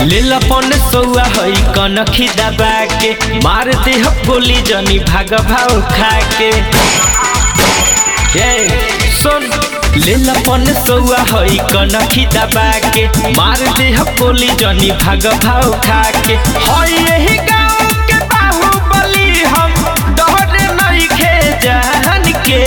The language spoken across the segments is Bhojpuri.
लेलपन सौआ हई कनखी दबा के मार दे गोली जनी भाग भाव खा के ए सुन लेलपन सौआ हई कनखी दबा के मार दे गोली जनी भाग भाव खा के हई यही गाँव के बाहुबली हम डर नहीं खे जान के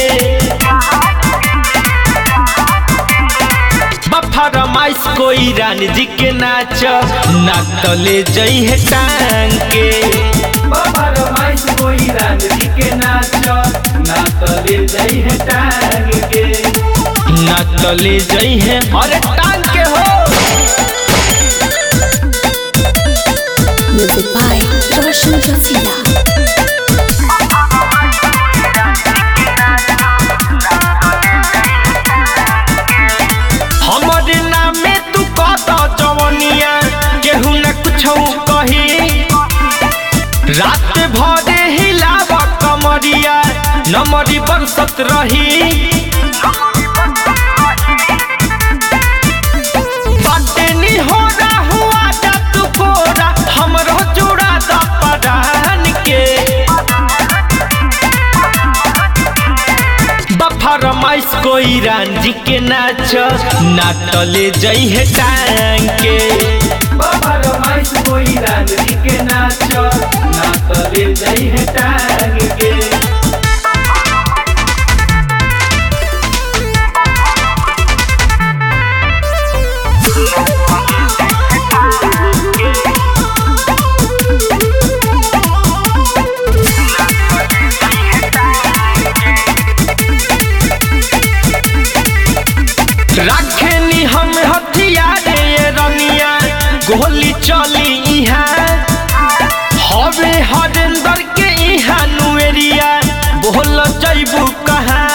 फरमाइश कोई रानी जी के नाच ना तले जई है टांग के फरमाइश कोई रानी जी के नाच ना तले जई है टांग के ना तले जई है अरे टांग के हो Music by Roshan Rasila. हमरे नामे तू कत जवनिया केहू न कुछ कही रात भरे हिलाव कमरिया नमरी बरसत रही बाटेनी हो हुआ जा तू कोरा हमरो जोड़ा द परान के फरमाइश कोई रांझी के नाच ना तले जई है टांग के फरमाइश कोई रांझी के नाच ना तले जई है टांग के रखेनी हम हथियार ये रनिया गोली चली इहाँ हवे हरेंदर के इहाँ नुएरिया बोल जैबू कहाँ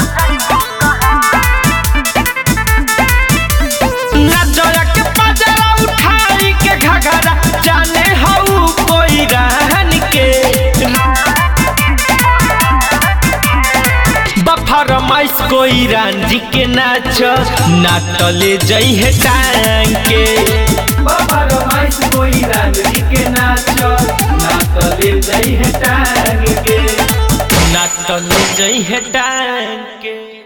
नजर के पजरा उठाई के घघरा जाने हऊ कोई रहन के फरमाइश कोई रांझी के नाच ना तले जई है टांग के फरमाइश कोई रांझी के नाच ना तले जई है टांग के ना तले जई है टांग के